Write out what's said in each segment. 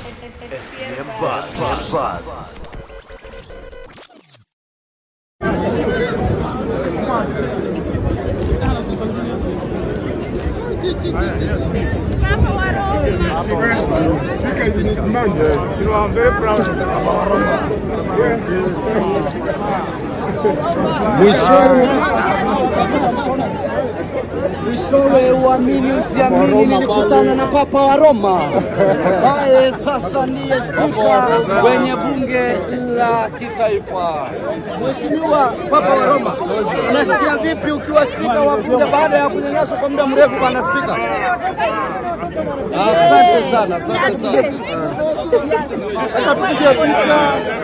SPM Buzz. Buzz. Mwishowe uamini usiamini, nilikutana na Papa wa Roma ambaye sasa ndiye spika kwenye bunge la kitaifa. Mheshimiwa Papa wa Roma, unasikia vipi ukiwa spika wa bunge baada ya kunyanyaswa kwa muda mrefu, bwana spika? Asante sana, asante sana. Hata tupige picha.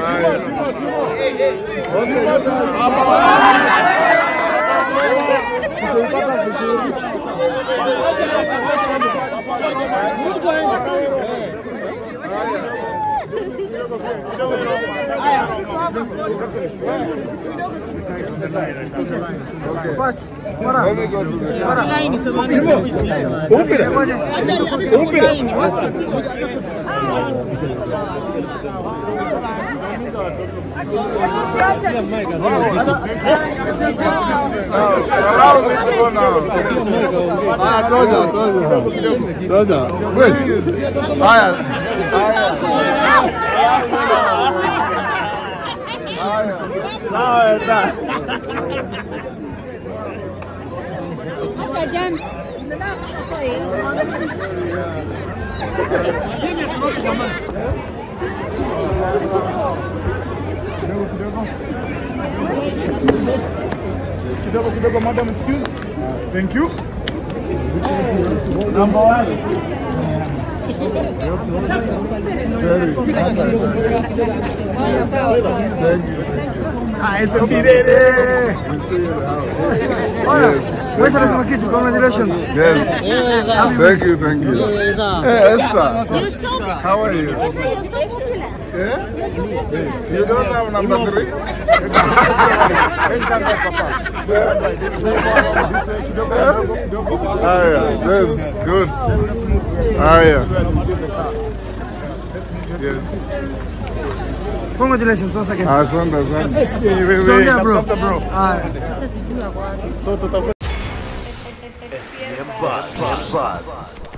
Kidogo kidogo, madam, excuse. Thank you. Number one. Wewe unasema kitu, congratulations. Yes. Thank you, thank you. Hey, Esther. You're so popular. How are you? You're so popular. Yeah? You don't have number three? Ah, yeah. Yes, good. Ah, yeah. Yes. Congratulations once again. Asante, asante. Songea bro. Haya. SPM Buzz. Buzz.